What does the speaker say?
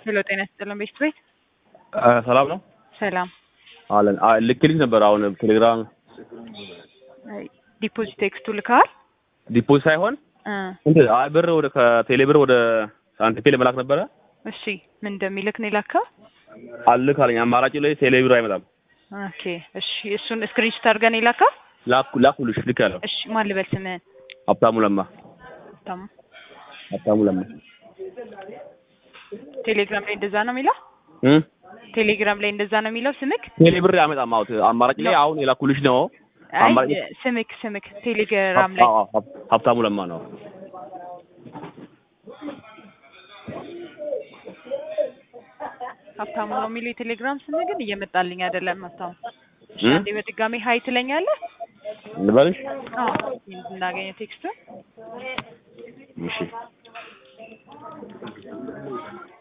ሄሎ ጤና ይስጥልን ቤት ቤት ሰላም ነው ሰላም አለን። ልክልኝ ነበር አሁን ቴሌግራም ዲፖዚት ቴክስቱ ልከዋል ዲፖዚት ሳይሆን እ እንትን አይ ብር ወደ ከቴሌ ብር ወደ ሳንቲፔ ለመላክ ነበረ እሺ ምን እንደሚልክ ነው የላከው አልክ አለኝ። አማራጭ ላይ ቴሌ ብር አይመጣም። ኦኬ እሺ እሱን ስክሪንሾት አድርገን የላከው ላኩ ላኩልሽ ልክ ያለው እሺ ማን ልበል ስምህን ሀብታሙ ለማ ታሙ ሀብታሙ ለማ ቴሌግራም ላይ እንደዛ ነው የሚለው እ ቴሌግራም ላይ እንደዛ ነው የሚለው ስምክ ቴሌ ብር አይመጣም። አውት አማራጭ ላይ አሁን የላኩልሽ ነው። አይ አማራጭ ስምክ ስምክ ቴሌግራም ላይ አዎ፣ ሀብ- ሀብታሙ ለማ ነው። ሀብታሙ ነው የሚለው የቴሌግራም ስም ግን እየመጣልኝ አይደለም ሀብታሙ እሺ እ? አንዴ በድጋሚ ሀይ ትለኛለህ ልበልሽ? አዎ እንዳገኘ ቴክስቱን እሺ